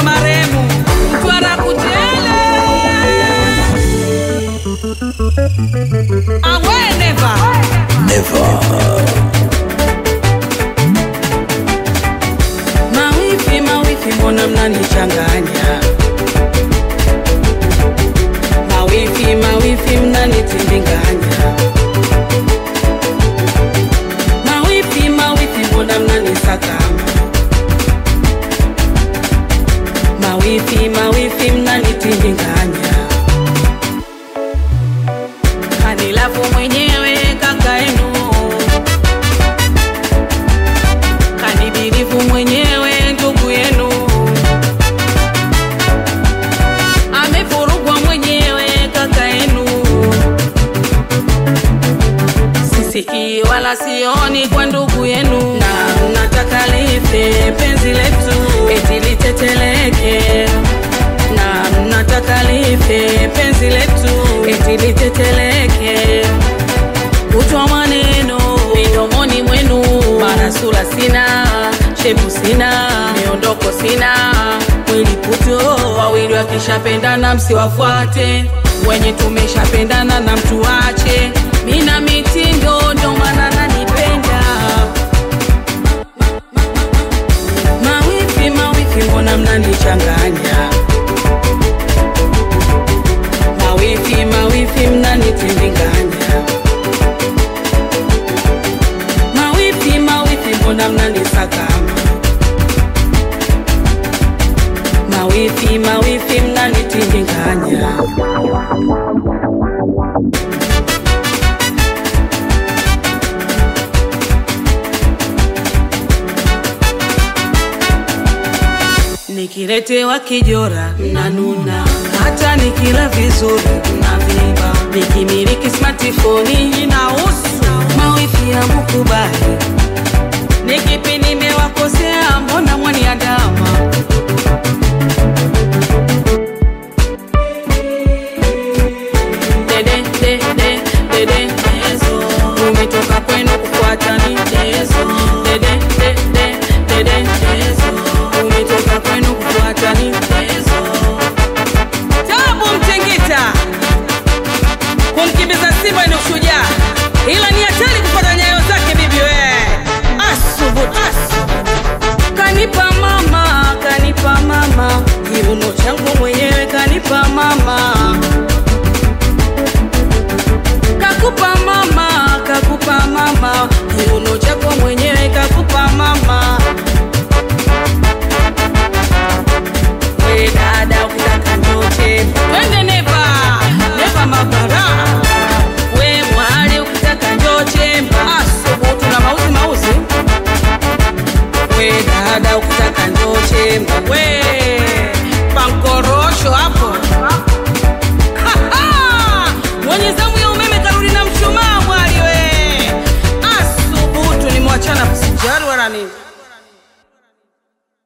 kwa maremu mtwara kutele awe neva mawifi mawifi mbona mnanichanganya mawifi mawifi mnanitindinganya mawifi mawifi mbona mnanisakama mawifi mawifi mnanitindinganya kanilafu mwenyewe kaka yenu kanibirifu mwenyewe ndugu yenu amevurugwa mwenyewe kaka yenu sisikii wala sioni kwa ndugu yenu na mnataka life penzi letu eti liteteleke na mnataka life penzi letu eti liteteleke kutwa maneno midomoni mwenu marasula sina shepu sina miondoko sina mwili puto wawili wakishapendana msiwafuate wenye tumeshapendana na mtu wache mina mitindo ndo maana nanipenda mawifi mawifi mbona mnanichanganya mawifi mawifi mnanitindinganya mawifi mawifi mbona mnanisakama mawifi mawifi mnanitindinganya nikiletewa kijora mnanuna hata nikila vizuri mnaviba nikimiliki smartphone inahusu mawifi ya mukubali nikipi nimewakosea mbona mwaniadama dede dede dede dezo umetoka kwenu kufuata michezo dede dede dede dezo umetoka kwenu kufuata michezo tabu mtingita kumkimbiza simba ni ushujaa ila ni hatari kufuata nyayo zake bibi we asubutu kanipa mama kanipa mama kiuno changu mwenyewe kanipa mama kakupa mama kakupa mama kiuno chako mwenyewe kakupa mama we dada ukitaka ndote twende neva neva mabara we mwali ukitaka njochemba asubutu na mauzi mauzi we dada ukitaka njochemba we pankorosho hapo